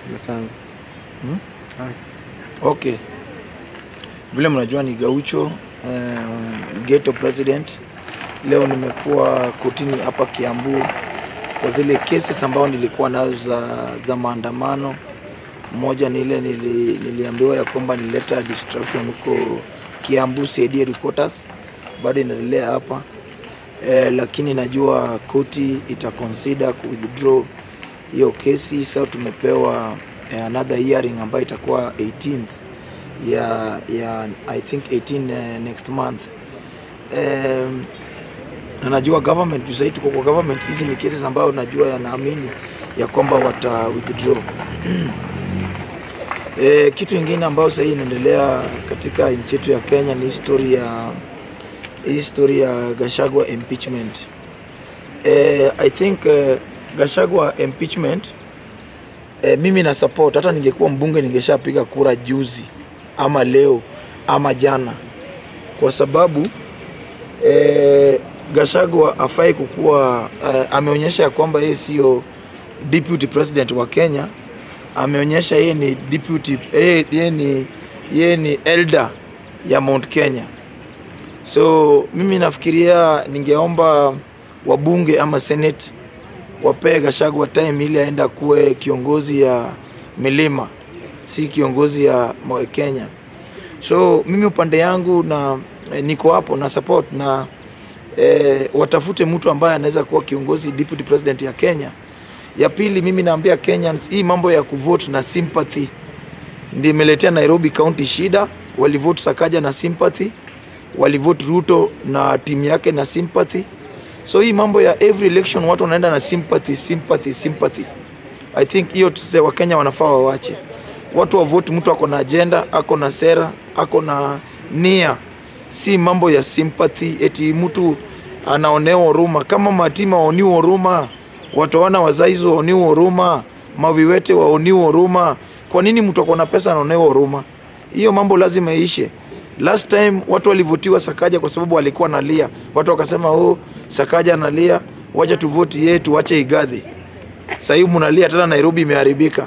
Asante. Okay, vile mnajua ni Gaucho um, ghetto president. Leo nimekuwa kotini hapa Kiambu kwa zile cases ambao nilikuwa nazo za, za maandamano. Moja ni ile nili, niliambiwa ya kwamba nileta distraction huko Kiambu CID headquarters, bado inaendelea hapa eh, lakini najua koti ita consider ku withdraw hiyo kesi. Sasa tumepewa eh, another hearing ambayo itakuwa 18th ya, ya I think 18 eh, next month um, na najua government juu sahii tuko kwa government, hizi ni cases ambayo najua yanaamini ya kwamba wata withdraw E, kitu ingine ambayo sahii inaendelea katika nchi yetu ya Kenya ni history ya history ya Gachagua impeachment. E, I think uh, Gachagua impeachment e, mimi na support. Hata ningekuwa mbunge ningeshapiga kura juzi ama leo ama jana, kwa sababu e, Gachagua afai kukuwa e, ameonyesha ya kwamba yeye sio deputy president wa Kenya ameonyesha yeye ni deputy yeye, yeye ni yeye ni elder ya Mount Kenya. So mimi nafikiria ningeomba wabunge ama senate wapee Gachagua time ili aenda kuwe kiongozi ya milima, si kiongozi ya Mount Kenya. So mimi upande yangu na eh, niko hapo na support na eh, watafute mtu ambaye anaweza kuwa kiongozi deputy president ya Kenya. Ya pili, mimi naambia Kenyans, hii mambo ya kuvote na sympathy ndio imeletea Nairobi County shida. Walivote Sakaja na sympathy, walivote Ruto na timu yake na sympathy. So hii mambo ya every election watu wanaenda na sympathy, sympathy, sympathy. I think hiyo tuse Wakenya wanafaa wawache watu wavote, mtu ako na agenda, ako na sera, ako na nia, si mambo ya sympathy eti mtu anaonewa huruma. Kama matima waoniwa huruma wataona wazaizi waoniwa huruma, maviwete waoniwa huruma. Kwa nini mtu ako na pesa anaonewa huruma? Hiyo mambo lazima iishe. Last time watu walivutiwa Sakaja kwa sababu alikuwa analia, watu wakasema oh, Sakaja analia, wacha tuvoti yeye, tuache Igadhi. Sasa hivi mnalia tena, Nairobi imeharibika.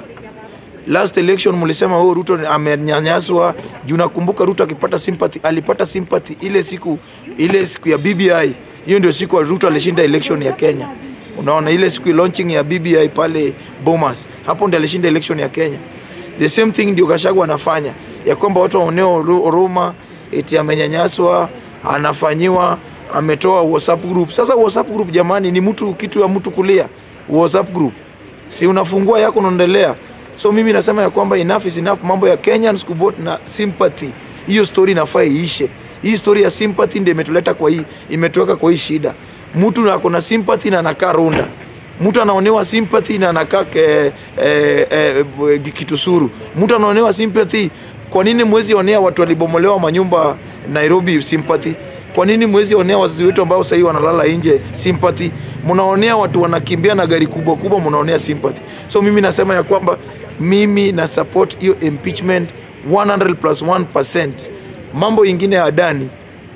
Last election mlisema oh, Ruto amenyanyaswa. Juu nakumbuka Ruto akipata sympathy, alipata sympathy ile siku ile siku ya BBI. Hiyo ndio siku Ruto alishinda election ya Kenya. Unaona ile siku launching ya BBI pale Bomas, hapo ndio alishinda election ya Kenya. The same thing ndio Gachagua anafanya ya kwamba watu waoneo huruma, eti amenyanyaswa, anafanyiwa, ametoa WhatsApp group. Sasa WhatsApp group jamani, ni mtu kitu ya mtu kulia. WhatsApp group si unafungua yako unaendelea. So mimi nasema ya kwamba enough is enough, mambo ya Kenyans kuvote na sympathy, hiyo story inafaa iishe. Hii story ya sympathy ndio imetuleta kwa hii, imetuweka kwa hii shida mtu ako na sympathy na anakaa Runda, mtu anaonewa sympathy na anakaa eh, eh, eh, Kitusuru, mtu anaonewa sympathy. Kwa nini mwezi onea watu walibomolewa manyumba Nairobi sympathy? Kwa nini mwezi onea wazazi wetu ambao sahii wanalala nje sympathy? Mnaonea watu wanakimbia na gari kubwa kubwa, mnaonea sympathy. So mimi nasema ya kwamba mimi na support hiyo impeachment 100 plus 1%. Mambo ingine ya Adani,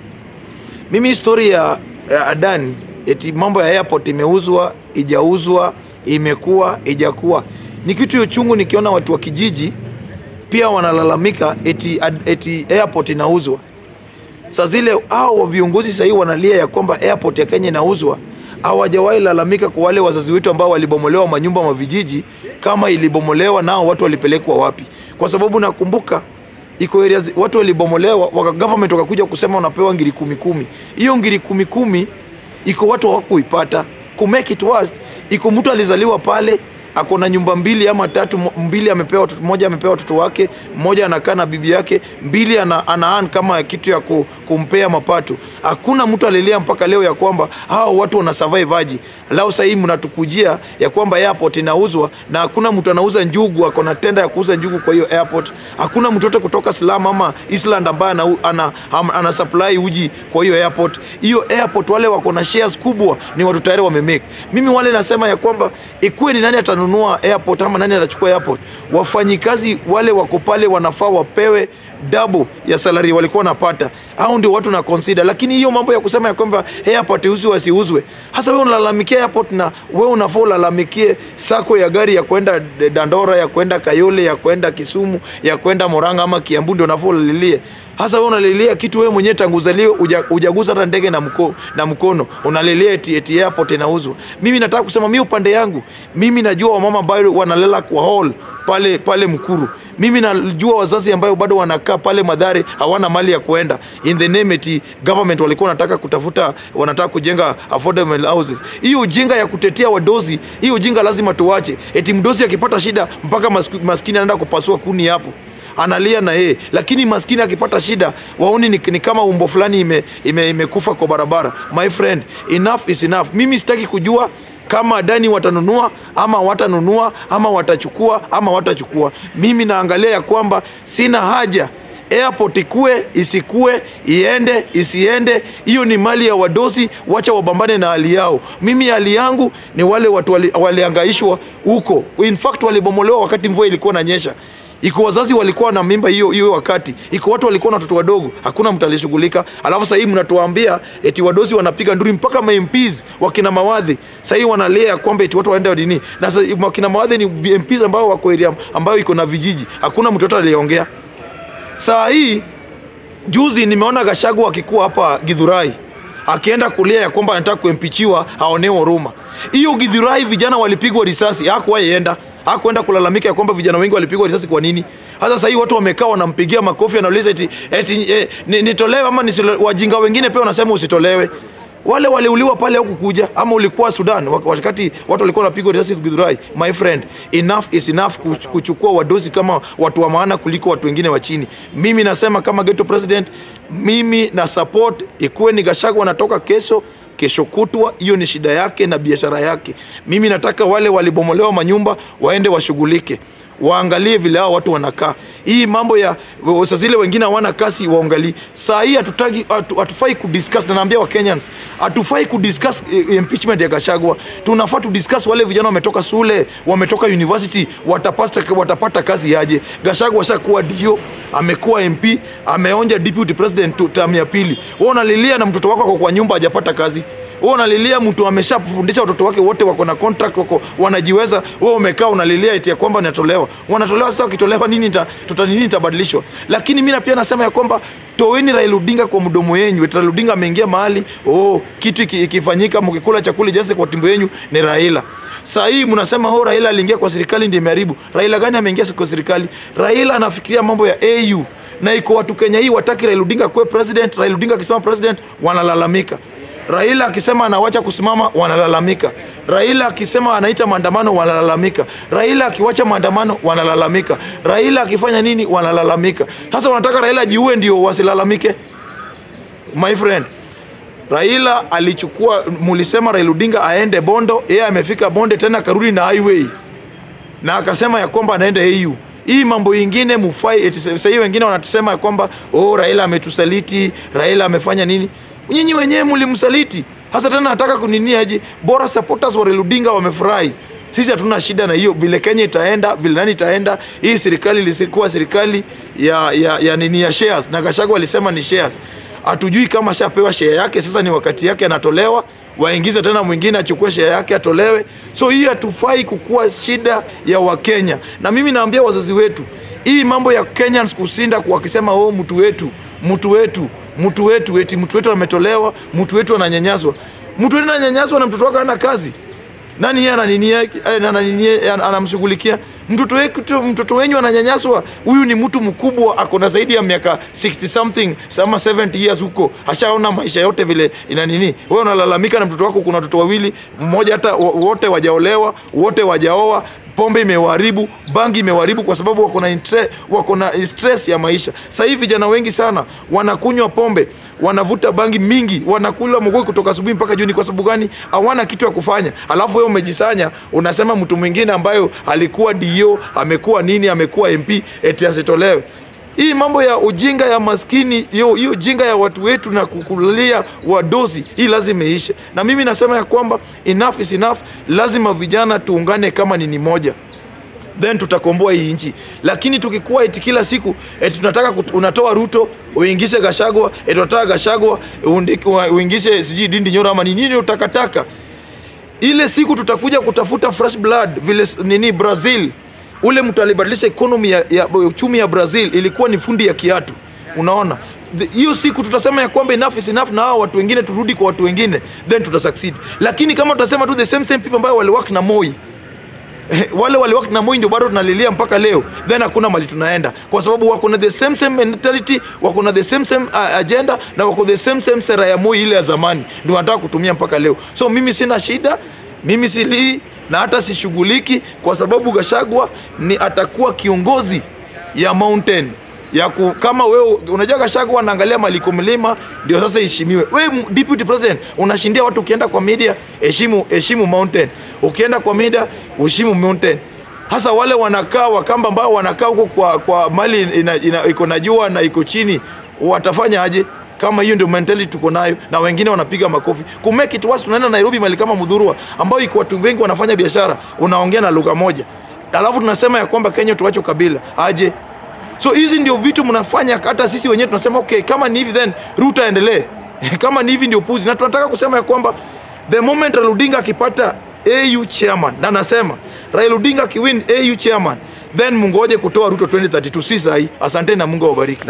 mimi story ya ya Adani eti mambo ya airport imeuzwa, ijauzwa, imekuwa, ijakuwa, ni kitu ya uchungu nikiona watu wa kijiji pia wanalalamika eti, eti airport inauzwa. Saa zile hao viongozi sahii wanalia ya kwamba airport ya Kenya inauzwa, hawajawahi lalamika kwa wale wazazi wetu ambao walibomolewa manyumba mavijiji, kama ilibomolewa nao watu walipelekwa wapi? Kwa sababu nakumbuka iko areas watu walibomolewa, waka government wakakuja kusema unapewa ngiri kumi kumi. Hiyo ngiri kumi kumi iko watu hawakuipata. Ku make it worse, iko mtu alizaliwa pale ako na nyumba mbili ama tatu, mbili amepewa watoto, moja amepewa watoto wake, mmoja anakaa na bibi yake, mbili ana, ana kama kitu ya ku, kumpea mapato. Hakuna mtu alilia mpaka leo ya kwamba hao watu wana survive aje. Lao sasa hivi mnatukujia ya kwamba airport inauzwa na hakuna mtu anauza njugu, ako na tenda ya kuuza njugu kwa hiyo airport. Hakuna mtu yote kutoka Islam ama Island ambaye ana, ana, ana, ana supply uji kwa hiyo airport. Hiyo airport wale wako na shares kubwa ni watu tayari wamemake. Mimi wale nasema ya kwamba ikuwe ni nani atanunua airport ama nani atachukua airport, wafanyikazi wale wako pale wanafaa wapewe double ya salary walikuwa wanapata. Hao ndio watu na consider, lakini hiyo mambo ya kusema ya kwamba airport iuzwe wasiuzwe, hasa wewe unalalamikia airport na wewe unafaa ulalamikie sako ya gari ya kwenda Dandora, ya kwenda Kayole, ya kwenda Kisumu, ya kwenda Murang'a ama Kiambu, ndio unafaa ulalilie. Hasa wewe unalilia kitu wewe mwenyewe tangu uzaliwe uja- hujagusa hata ndege na, mko, na mkono unalilia eti, eti airport inauzwa. Mimi nataka kusema mimi upande yangu, mimi najua wamama ambao wanalela kwa hall pale pale Mkuru mimi najua wazazi ambayo bado wanakaa pale Madhare hawana mali ya kuenda in the name eti government walikuwa wanataka kutafuta wanataka kujenga affordable houses. Hiyo ujinga ya kutetea wadozi, hiyo ujinga lazima tuwache. Eti mdozi akipata shida mpaka masku- maskini anaenda kupasua kuni hapo analia na yeye, lakini maskini akipata shida waoni ni, ni kama umbo fulani imekufa ime, imekufa kwa barabara. My friend, enough is enough. Mimi sitaki kujua kama Adani watanunua ama watanunua ama watachukua ama watachukua. Mimi naangalia ya kwamba sina haja airport ikue isikue, iende isiende, hiyo ni mali ya wadosi, wacha wabambane na hali yao. Mimi hali yangu ni wale watu wali- waliangaishwa huko, in fact walibomolewa wakati mvua ilikuwa inanyesha iko wazazi walikuwa na mimba hiyo hiyo wakati, iko watu walikuwa na watoto wadogo, hakuna mtu alishughulika. Alafu sasa hivi mnatuambia eti wadosi wanapiga nduri, mpaka ma MPs wakina mawadhi sasa hivi wanalia kwamba eti watu waende dini, na sasa wakina mawadhi ni MPs ambao wako area ambayo iko na vijiji, hakuna mtoto aliyeongea. Saa hii juzi nimeona Gashagu akikuwa hapa Githurai akienda kulia ya kwamba anataka kuempichiwa aonewe huruma. Hiyo Githurai vijana walipigwa risasi, hakuwahi enda hakuenda kulalamika ya kwamba vijana wengi walipigwa risasi. Kwa nini? Hasa sasa hii watu wamekaa wanampigia makofi, anauliza eti, eti eh, ni- nitolewe ama nisitolewe? Wajinga wengine pia wanasema usitolewe. Wale waliuliwa pale huku kuja ama ulikuwa Sudan wak- wakati watu walikuwa wanapigwa risasi Githurai. My friend, enough is enough kuch- kuchukua wadosi kama watu wa maana kuliko watu wengine wa chini. Mimi nasema kama ghetto president, mimi na support ikuwe ni Gachagua anatoka kesho kesho kutwa, hiyo ni shida yake na biashara yake. Mimi nataka wale walibomolewa manyumba waende washughulike, waangalie vile hao watu wanakaa. Hii mambo ya saa zile wengine hawana kasi, waangalie. Saa hii hatutaki, hatu- hatufai kudiscuss, na naambia wa Kenyans, hatufai kudiscuss eh, impeachment ya Gachagua. Tunafaa tudiscuss wale vijana wametoka shule, wametoka university, watapata, watapata kazi aje? Gachagua ashakuwa dio, amekuwa MP, ameonja deputy president tu- term ya pili. Wewe unalilia na mtoto wako ako kwa nyumba hajapata kazi wewe unalilia mtu ameshafundisha watoto wake wote wako na contract wako wanajiweza, wewe umekaa unalilia eti ya kwamba natolewa. Wanatolewa sasa, wakitolewa nini ita, tuta nini itabadilishwa? Lakini mimi na pia nasema ya kwamba toweni Raila Odinga kwa mdomo yenu. Eti Raila Odinga ameingia mahali oh, kitu iki- ikifanyika, mkikula chakula jase kwa tumbo yenu ni Raila. Saa hii mnasema oh, Raila aliingia kwa serikali ndiye imeharibu. Raila gani ameingia kwa serikali? Raila anafikiria mambo ya AU na iko watu Kenya hii wataki Raila Odinga kuwe president. Raila Odinga akisema president wanalalamika. Raila akisema anawacha kusimama wanalalamika. Raila akisema anaita maandamano wanalalamika. Raila akiwacha maandamano wanalalamika. Raila akifanya nini wanalalamika. Sasa wanataka Raila jiue ndio wasilalamike? My friend, Raila alichukua, mulisema Raila Odinga aende Bondo, yeye amefika Bonde tena akarudi na highway na akasema ya kwamba anaenda AU. Hii mambo ingine mufai eti sasa hivi wengine wanatusema ya kwamba oh, Raila ametusaliti, Raila amefanya nini? Nyinyi wenyewe mlimsaliti. Hasa tena nataka kunini aje? Bora supporters wa Raila Odinga wamefurahi. Sisi hatuna shida na hiyo, vile Kenya itaenda, vile nani itaenda. Hii serikali ilikuwa serikali ya, ya, ya nini ya shares, na Gachagua alisema ni shares. Hatujui kama shapewa share yake, sasa ni wakati yake anatolewa, waingize tena mwingine achukue share yake atolewe. So hii hatufai kukuwa shida ya Wakenya, na mimi naambia wazazi wetu, hii mambo ya Kenyans kusinda wakisema oh, mtu wetu mtu wetu mtu wetu eti mtu wetu ametolewa, mtu wetu ananyanyaswa, mtu wetu ananyanyaswa na mtoto wake hana kazi nani yeye ananini yake eh, ananini yeye, an- anamshughulikia mtoto wetu mtoto wenyu ananyanyaswa huyu ni mtu mkubwa ako na zaidi ya miaka 60 something sama 70 years huko ashaona maisha yote vile ina nini wewe unalalamika na mtoto wako kuna watoto wawili mmoja hata wo- wote wajaolewa wote wajaoa pombe imewaharibu bangi imewaharibu kwa sababu wako na intre- wako na stress ya maisha sasa hivi vijana wengi sana wanakunywa pombe wanavuta bangi mingi wanakula mgoi kutoka asubuhi mpaka jioni kwa sababu gani hawana kitu ya kufanya alafu wewe umejisanya unasema mtu mwingine ambayo alikuwa dio amekuwa nini amekuwa mp eti asitolewe hii mambo ya ujinga ya maskini hiyo hiyo ujinga ya watu wetu na kukulia wadosi hii lazima iishe na mimi nasema ya kwamba enough is enough lazima vijana tuungane kama nini moja then tutakomboa hii nchi. Lakini tukikuwa eti kila siku eti tunataka kut, unatoa Ruto uingishe Gashagwa, eti unataka Gashagwa undi- uingishe sijui Dindi Nyoro ama ni nini utakataka ile siku tutakuja kutafuta fresh blood vile s- nini Brazil, ule mtu alibadilisha economy ya, ya uchumi ya Brazil ilikuwa ni fundi ya kiatu. Unaona The- hiyo siku tutasema ya kwamba enough is enough, na hao watu wengine turudi kwa watu wengine, then tuta succeed. Lakini kama tutasema tu the same same people ambao waliwork na Moi wale waliwork na Moi ndio bado tunalilia mpaka leo, then hakuna mali tunaenda, kwa sababu wako na the same same mentality, wako na the same same uh, agenda na wako the same same sera ya Moi ile ya zamani, ndio wanataka kutumia mpaka leo. So mimi sina shida, mimi silii na hata sishughuliki, kwa sababu Gashagwa ni atakuwa kiongozi ya mountain ya ku, kama wewe unajua Gachagua anaangalia maliko mlima ndio sasa heshimiwe. Wewe m- deputy president unashindia watu, ukienda kwa media heshimu heshimu mountain, ukienda kwa media heshimu mountain. Hasa wale wanakaa Wakamba ambao wanakaa huko kwa, kwa mali ina, ina, iko na jua na iko chini watafanya aje? Kama hiyo ndio mentality tuko nayo, na wengine wanapiga makofi ku make it worse. Tunaenda Nairobi mali kama Mudhurwa ambayo iko watu wengi wanafanya biashara, unaongea na lugha moja, alafu tunasema ya kwamba Kenya tuache kabila aje? So hizi ndio vitu mnafanya, hata sisi wenyewe tunasema okay, kama ni hivi then Ruto aendelee kama ni hivi ndio puzi, na tunataka kusema ya kwamba the moment Raila Odinga akipata AU chairman, na nasema Raila Odinga akiwin AU chairman, then mungoje kutoa Ruto 2032, si sahi. Asante na Mungu awabariki.